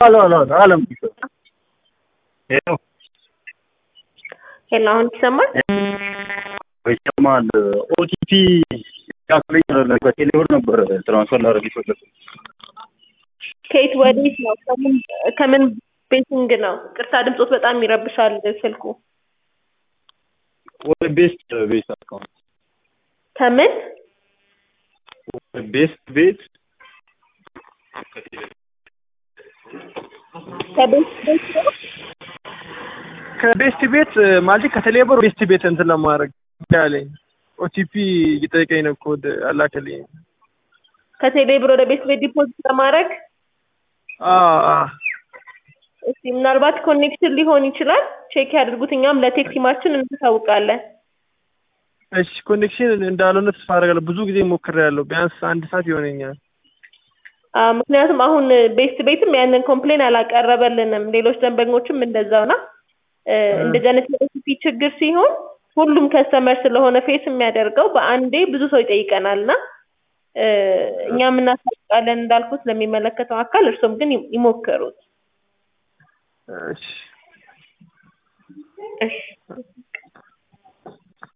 አሎ አሎ አሎ አለም ሄሎ ሄሎ፣ አሁን ይሰማል? ይሰማል። ኦቲፒ ያስለኝ በቴሌብር ነበር ትራንስፈር ላደርግ የፈለኩት። ከየት ወዴት ነው? ከምን ከምን ቤቲንግ ነው? ቅርታ ድምፆት በጣም ይረብሻል ስልኩ። ወደ ቤስት ቤት አካውንት ከምን ወደ ቤስት ቤት ከቤት ቤት ነው? ከቤስት ቤት ማለት ከቴሌብር ቤስት ቤት እንትን ለማድረግ ያለኝ ኦቲፒ እየጠየቀኝ ነው ኮድ አላከልኝ። ከቴሌብር ወደ ቤት ቤት ዲፖዚት ለማድረግ እስቲ ምናልባት ኮኔክሽን ሊሆን ይችላል። ቼክ ያድርጉት። እኛም ለቴክ ቲማችን እናሳውቃለን። እሺ ኮኔክሽን እንዳልሆነ ተስፋ አደርጋለሁ። ብዙ ጊዜ ሞክሬያለሁ። ቢያንስ አንድ ሰዓት ይሆነኛል። አ፣ ምክንያቱም አሁን ቤስት ቤትም ያንን ኮምፕሌን አላቀረበልንም። ሌሎች ደንበኞችም እንደዛው ና እንደዚህ አይነት የኦቲፒ ችግር ሲሆን ሁሉም ከስተመር ስለሆነ ፌስ የሚያደርገው በአንዴ ብዙ ሰው ይጠይቀናል እና እኛም እናሳውቃለን እንዳልኩት ለሚመለከተው አካል፣ እርሶም ግን ይሞክሩት። እሺ እሺ